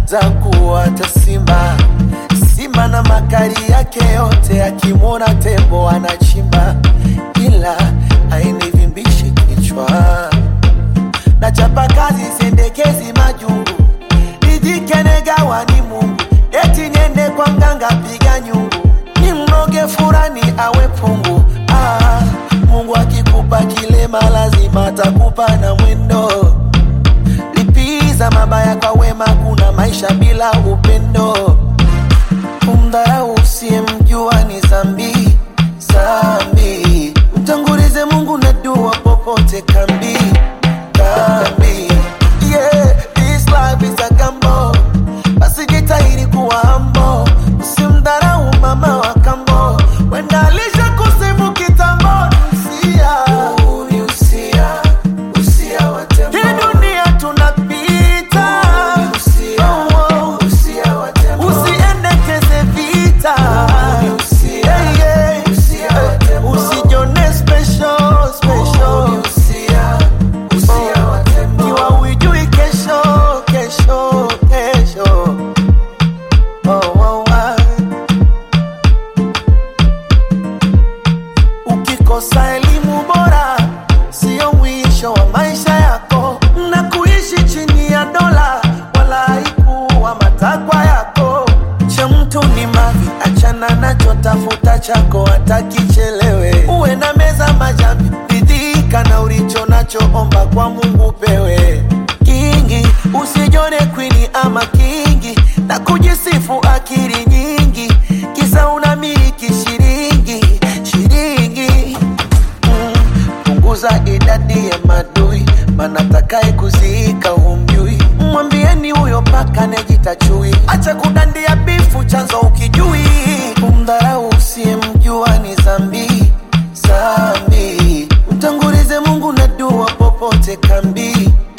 za kuwata simba. Simba na makali yake yote, akimwona tembo anachimba, ila ainivimbishi kichwa. Na chapa kazi sendekezi majungu, nijikenagawa ni Mungu, eti niende kwa mganga piga nyungu, ni mnoge furani awe pungu. Ah, Mungu akikupa kilema lazima atakupa na mwendo lipiza mabaya kwa wema, kuna maisha bila upendo. Kumdharau usiyemjua ni zambi zambi, mtangulize Mungu na dua popote kambi kambi. Yeah, this life is a gamble, basi jitahidi kuwa humble, usimdharau mama wa kambo, wenda alisha kusifu kitambo. Usia, ni usia, usia wa tembo. Hii dunia tunapita, Oh, oh. usiendekeze vita, Yeah, yeah. usijone special, special. Kiwa hujui kesho, kesho, kesho. Oh, oh, ah. Ukikosa elimu bora sio mwisho wa maisha yako, na kuishi chini ya dola wala haikuwa matakwa yako. Cha mtu ni mavi, achana nacho, tafuta chako hata kichelewe. Uwe na meza majambi, ridhika na ulicho nacho, omba kwa Mungu pewe kingi. Usijone kwini ama kingi na kujisifu akili nyingi, kisa unamiliki shilingi shilingi Mm, punguza idadi ya madui, maana takaye kuziika humjui. Mwambieni huyo paka nejita chui, acha kudandia bifu, chanzo ukijui. Kumdharau usiyemjua ni zambi zambi, mtangulize Mungu na dua popote kambi